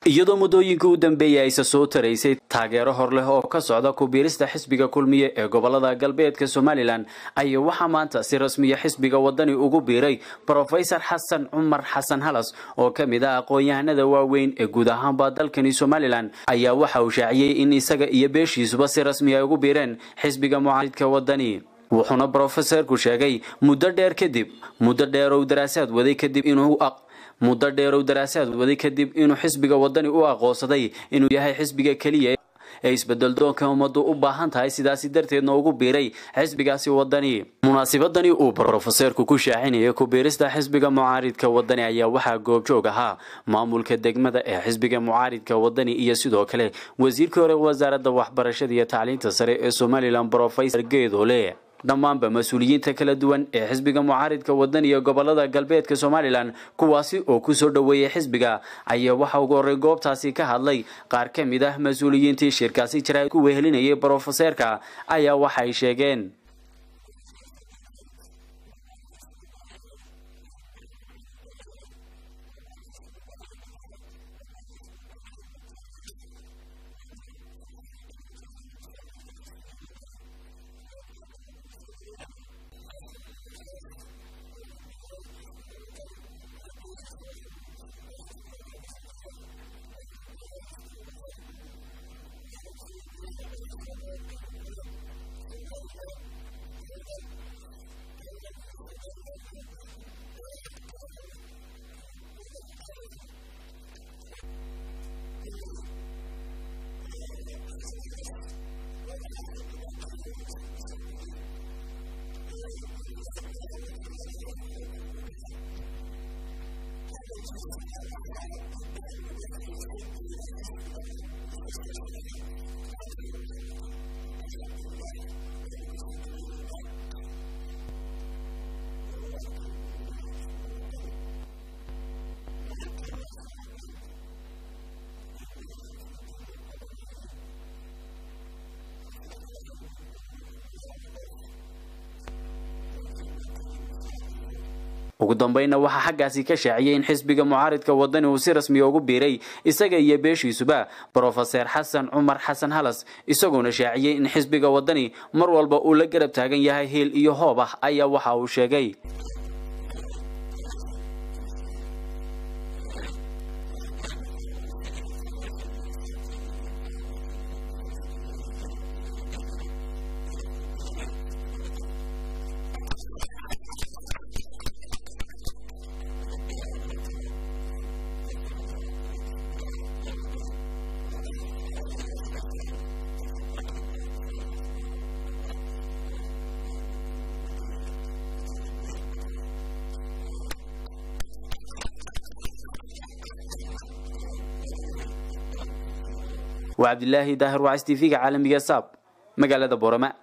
iyadoo muddooyinkii u dambeeyey ayse soo taraysay taageero hor leh oo ka socda kubiirista xisbiga kulmiye ee gobolada galbeedka somalilan ayaa waxaa maanta si rasmiya xisbiga wadani ugu biiray brofesor xasan cumar xasan halas oo ka mid ah aqoon-yahanada waaweyn ee guud ahaanba dalkani somalilan ayaa waxa uu shaaciyey in isaga iyo beeshiisuba si rasmi ay ugu biireen xisbiga mucaaridka wadani wuxuuna brofeserku sheegay muddo dheer kadib muddo dheerow daraasaad waday kadib inuu muddo dheerow daraasaad waday kadib inuu xisbiga wadani u aqoonsaday inuu yahay xisbiga keliya ee isbedel doonka ummaddu u baahan tahay sidaasi darteedna ugu biiray xisbigaasi wadani munaasibadani uu brofeserku ku shaacinayay kubiirista xisbiga mucaaridka wadani ayaa waxaa goobjoog ahaa maamulka degmada ee xisbiga mucaaridka wadani iyo sidoo kale wasiirkii hore wasaaradda waxbarashada iyo tacliinta sare ee somalilan brofesor geedole dhammaanba mas-uuliyiinta kala duwan ee xisbiga mucaaridka wadan iyo gobolada galbeedka somalilan kuwaasi oo kusoo dhoweeyay xisbiga ayaa waxa ugu horey goobtaasi ka hadlay qaar ka mid ah mas-uuliyiintii shirkaasi jira ku wehelinayay brofeserka ayaa waxay sheegeen ugu dambeynna waxaa xaggaasi ka shaaciyay in xisbiga mucaaridka wadani uu si rasmiya ugu biiray isaga iyo beeshiisuba brofeser xasan cumar xasan halas isagoona shaaciyey in xisbiga wadani mar walba uu la garab taagan yahay hiil iyo hoob ah ayaa waxa uu sheegay waa cabdilaahi daahir wacs t v-ga caalamiga saab magaalada boorama